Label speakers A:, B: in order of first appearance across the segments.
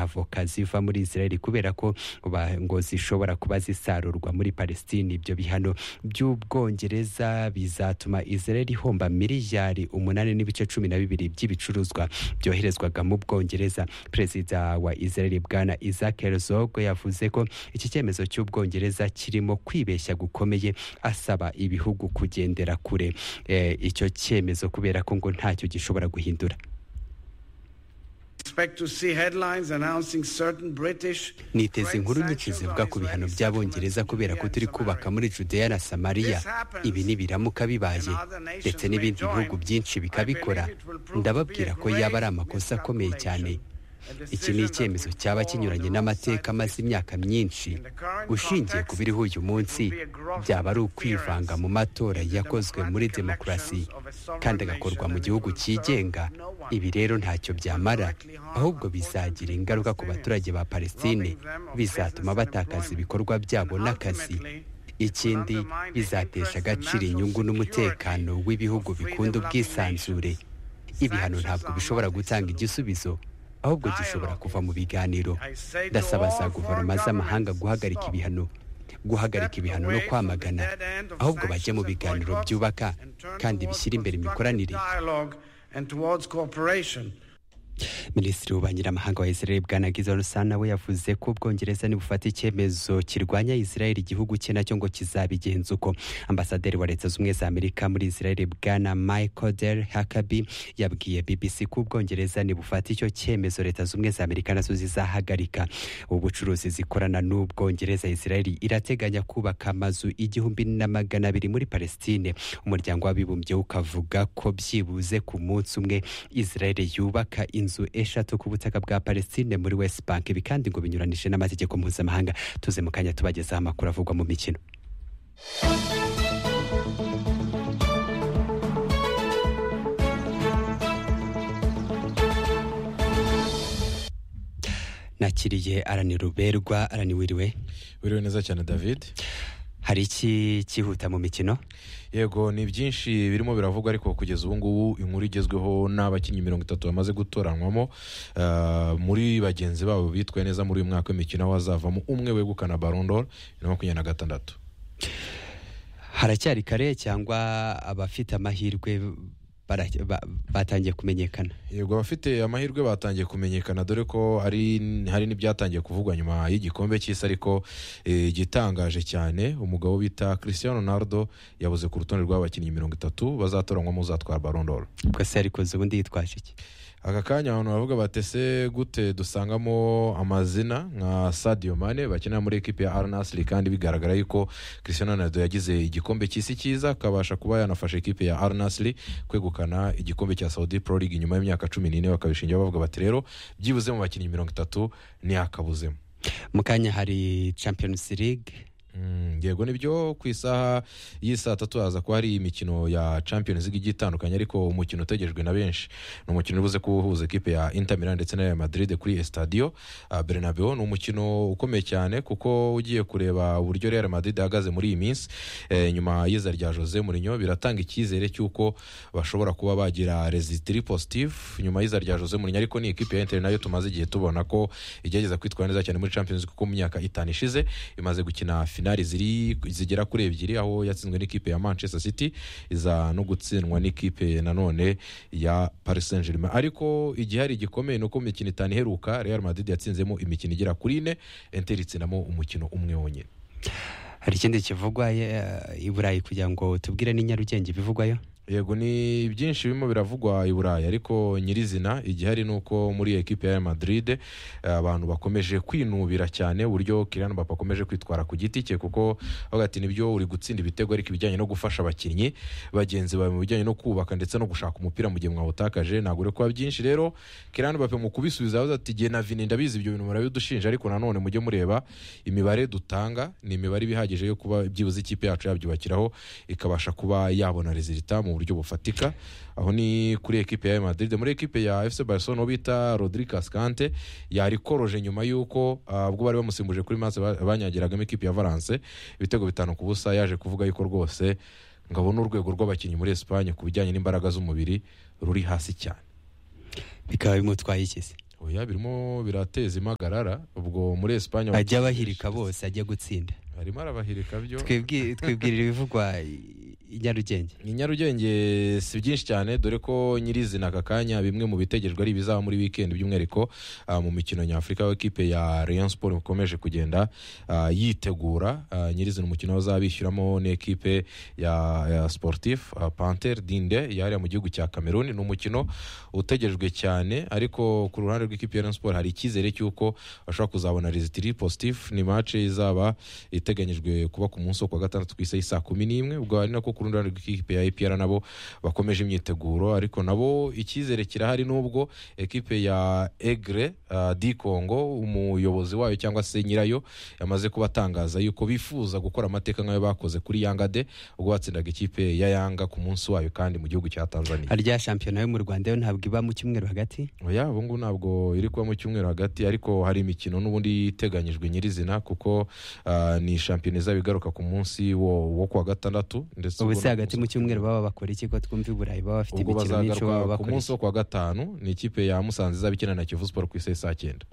A: avoka ziva muri israel kubera ko ngo zishobora kuba zisarurwa muri palestine ibyo bihano by'ubwongereza bizatuma israel ihomba miliyari umunani n'ibice cumi na bibiri by'ibicuruzwa byoherezwaga mu bwongereza perezida wa israel bwana isaac herzog yavuze ko iki cyemezo cy'ubwongereza kirimo kwibeshya gukomeye asaba ibihugu kugendera kure e, icyo cyemezo kubera ko ngo ntacyo gishobora guhindura niteze inkuru nyinshi zivuga ku bihano by'abongereza kubera ko turi kubaka muri judeya na samariya ibi nibiramuka bibaye ndetse n'ibindi bihugu byinshi bikabikora ndababwira ko yaba ari amakosa akomeye cyane iki ni icyemezo cyaba kinyuranye n'amateka amaze imyaka myinshi ushingiye ku biriho uyu munsi byaba ari ukwivanga mu matora yakozwe muri demokarasi kandi agakorwa mu gihugu cyigenga ibi rero ntacyo byamara ahubwo bizagira ingaruka ku baturage ba palestine bizatuma batakaza ibikorwa byabo n'akazi ikindi bizatesha agaciro inyungu n'umutekano w'ibihugu bikunda ubwisanzure ibihano ntabwo bishobora gutanga igisubizo ahubwo gishobora kuva mu biganiro ndasaba za guverinoma z'amahanga guhagarika ibihano guhagarika ibihano no kwamagana ahubwo bajye mu biganiro byubaka kandi bishyira imbere imikoranire minisitiri w'ububanyiramahanga wa israel bwana gizon sana we yavuze ko ubwongereza nibufata icyemezo kirwanya israel igihugu cye nacyo ngo kizabigenza uko ambasaderi wa leta z'ubumwe za amerika muri israel bwana michael der hakabi yabwiye bbc ko ubwongereza nibufata icyo cyemezo leta z'ubumwe za amerika nazo zizahagarika ubucuruzi zikorana n'ubwongereza israel irateganya kubaka amazu igihumbi na magana abiri muri palestine umuryango w'abibumbye ukavuga ko byibuze ku munsi umwe israel yubaka inzu inzu eshatu ku butaka bwa palestine muri west bank ibi kandi ngo binyuranije n'amategeko mpuzamahanga tuze mu kanya tubagezaho amakuru avugwa mu mikino nakiriye arani ruberwa arani wiriwe
B: wiriwe neza cyane david
A: hari iki cyihuta mu mikino
B: yego ni byinshi birimo biravugwa ariko kugeza ubu ngubu inkuru igezweho n'abakinnyi mirongo itatu bamaze gutoranywamo muri bagenzi babo bitwaye neza muri uyu mwaka w'imikino hazavamo umwe wegukana barondoro na makumyabiri na gatandatu
A: haracyari kare cyangwa abafite amahirwe batangiye kumenyekana
B: yego abafite amahirwe batangiye kumenyekana dore ko hari n'ibyatangiye kuvugwa nyuma y'igikombe cy'isi ariko igitangaje cyane umugabo bita christian Ronaldo yabuze ku rutonde rw'abakinnyi mirongo itatu bazatoranywa uzatwara barondoro
A: se ariko ubundi yitwaje iki
B: aka kanya abantu bavuga batese gute dusangamo amazina nka sadiyo mane bakinira muri ekipi ya aranasiri kandi bigaragara yuko christian Ronaldo yagize igikombe cy'isi cyiza akabasha kuba yanafasha ekipi ya aranasiri kwegukana igikombe cya saudi pro league nyuma y'imyaka cumi n'ine bakabishingira bavuga bati rero byibuze mu bakinnyi mirongo itatu ntiyakabuzemo
A: mu kanya hari champions league
B: yego nibyo ku isaha y'isaa tatu haza ko hari imikino ya champions league igiye itandukanye ariko umukino utegerejwe na benshi ni umukino ubuze kuwuhuza ekipe ya inter milan ndetse na real madrid kuri estadio bernabeu ni umukino ukomeye cyane kuko ugiye kureba uburyo real madrid ihagaze muri iyi minsi nyuma y'iza rya jose mourinho biratanga icyizere cy'uko bashobora kuba bagira rezitiri positive nyuma y'iza rya jose mourinho ariko ni ekipe ya inter nayo tumaze igihe tubona ko igerageza kwitwara neza cyane muri champions league kuko mu myaka itanu ishize imaze gukina finale ziri zigera kuri ebyiri aho yatsinzwe n'ikipe ya manchester city iza no gutsindwa n'ikipe nanone ya paris saint germain ariko igihe hari igikomeye ni uko imikino itanu iheruka real madrid yatsinzemo imikino igera kuri ine enteri itsinamo umukino umwe wonyine
A: hari ikindi kivugwa i burayi kugira ngo tubwire n'inyarugenge ibivugwayo
B: yego ni byinshi birimo biravugwa i burayi ariko nyirizina igihari ni uko muri ekipe ya madrid abantu bakomeje kwinubira cyane uburyo kirana bapa akomeje kwitwara ku giti cye kuko ati nibyo uri gutsinda ibitego ariko ibijyanye no gufasha abakinnyi bagenzi bawe mu bijyanye no kubaka ndetse no gushaka umupira mu gihe mwawutakaje ntabwo uri kuba byinshi rero kirana bapa mu kubisubiza yavuze ati igihe na vini ndabizi ibyo bintu murabidushinja ariko nanone mujye mureba imibare dutanga ni imibare iba ihagije yo kuba byibuze ikipe yacu yabyubakiraho ikabasha kuba yabona rezilita mu buryo bufatika aho ni kuri ekipe ya madrid muri ekipe ya fc barcelona bita rodrigue ascante yarikoroje nyuma y'uko ubwo bari bamusimbuje kuri maze banyagiragamo ekipe ya valence ibitego bitanu ku busa yaje kuvuga yuko rwose ngabona urwego rw'abakinnyi muri esipanye ku bijyanye n'imbaraga z'umubiri ruri hasi cyane
A: bikaba bimutwaye ikizi
B: oya birimo birateza impagarara ubwo muri esipanye
A: ajya abahirika bose ajya gutsinda
B: arimo arabahirika byo
A: Twibwi- twibwirira ibivugwa i i nyarugenge
B: ni nyarugenge si byinshi cyane dore ko nyirizina aka kanya bimwe mu bitegerejwe ari ibizaba muri wikendi by'umwihariko ah, mu mikino nyafurika aho ikipe ya Rayon Sport ikomeje kugenda ah, yitegura Ah, nyirizina umukino bazaba bishyuramo n'ikipe ya, ya Sportif ah, Panther Dinde yari mu gihugu cya Cameroon ni umukino utegerejwe cyane ariko ku ruhande rw'ikipe ya Rayon Sport hari icyizere cy'uko bashobora kuzabona resitiri positif ni match izaba iteganyijwe kuba ku munsi wo kuwa gatandatu ku isaha saa kumi n'imwe ubwo ari nako ku rundi ruhande rw'ikipe ya APR nabo bakomeje imyiteguro ariko nabo icyizere kirahari nubwo ekipe ya Egre uh, di Congo umuyobozi wayo cyangwa se nyirayo yamaze kubatangaza yuko bifuza gukora amateka nk'ayo bakoze kuri Yanga de ubwo batsindaga ikipe ya Yanga ku munsi wayo kandi mu gihugu cya Tanzania
A: harya shampiyona yo mu rwanda yo ntabwo iba mu cyumweru hagati
B: oya ubu ngubu ntabwo iri kuba mu cyumweru hagati ariko hari imikino n'ubundi iteganyijwe nyirizina kuko ah, ni shampiyona izaba igaruka ku munsi wo, wo kuwa gatandatu ndetse
A: ubu
B: ubwo
A: se
B: no
A: hagati
B: ku
A: mu
B: munsi-
A: cyumweru baba bakora iki ko twumva i burayi baba bafite
B: ubwo
A: imikino myinshi baba
B: bazagaruka ku
A: bakora
B: munsi wo kuwa gatanu ni ikipe ya musanze izaba ikina na kivu siporo ku isaha saa cyenda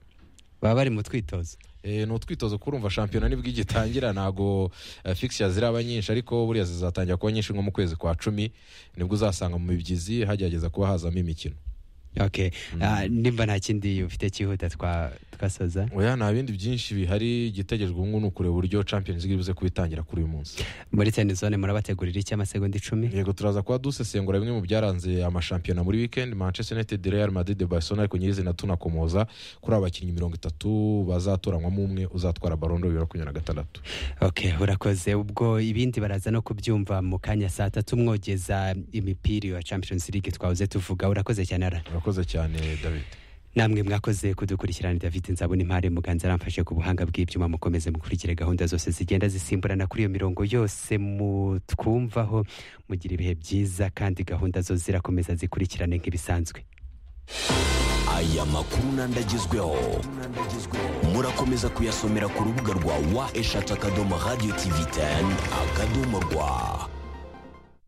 A: baba bari mu twitozo
B: Eh, ni utwitozo kurumva shampiyona nibwo igitangira ntabwo eh, fixture ziraba nyinshi ariko buriya zizatangira kuba nyinshi nko mu kwezi kwa cumi nibwo uzasanga mu bibyizi hagerageza kuba hazamo imikino
A: okay Ah, nimba nta kindi ufite cyihuta twa twasoza
B: oya nta bindi byinshi bihari igitegerejwe ubu ngubu ni ukureba uburyo champions league ibuze kubitangira kuri uyu munsi
A: muri tenizone murabategurira icy'amasegonda icumi
B: yego turaza kuba dusesengura bimwe mu byaranze amashampiyona muri weekend manchester united real madrid barcelona ariko nyirizina tunakomoza kuri aba bakinnyi mirongo itatu bazatoranywamo umwe uzatwara barondo bibiri na makumyabiri na gatandatu
A: okay urakoze ubwo ibindi baraza no kubyumva mu kanya saa tatu mwogeza imipira ya champions league twahoze tuvuga urakoze cyane ara
B: urakoze cyane david
A: namwe mwakoze kudukurikirana david nzabona impare muganza aramfashe ku buhanga bw'ibyuma mukomeze mukurikire gahunda zose zigenda zisimburana kuri iyo mirongo yose mutwumvaho mugira ibihe byiza kandi gahunda zo zirakomeza zikurikirane nk'ibisanzwe
C: aya makuru n'andagezweho murakomeza kuyasomera ku rubuga rwa wa eshatu akadomo radiyo tivi teni akadomo rwa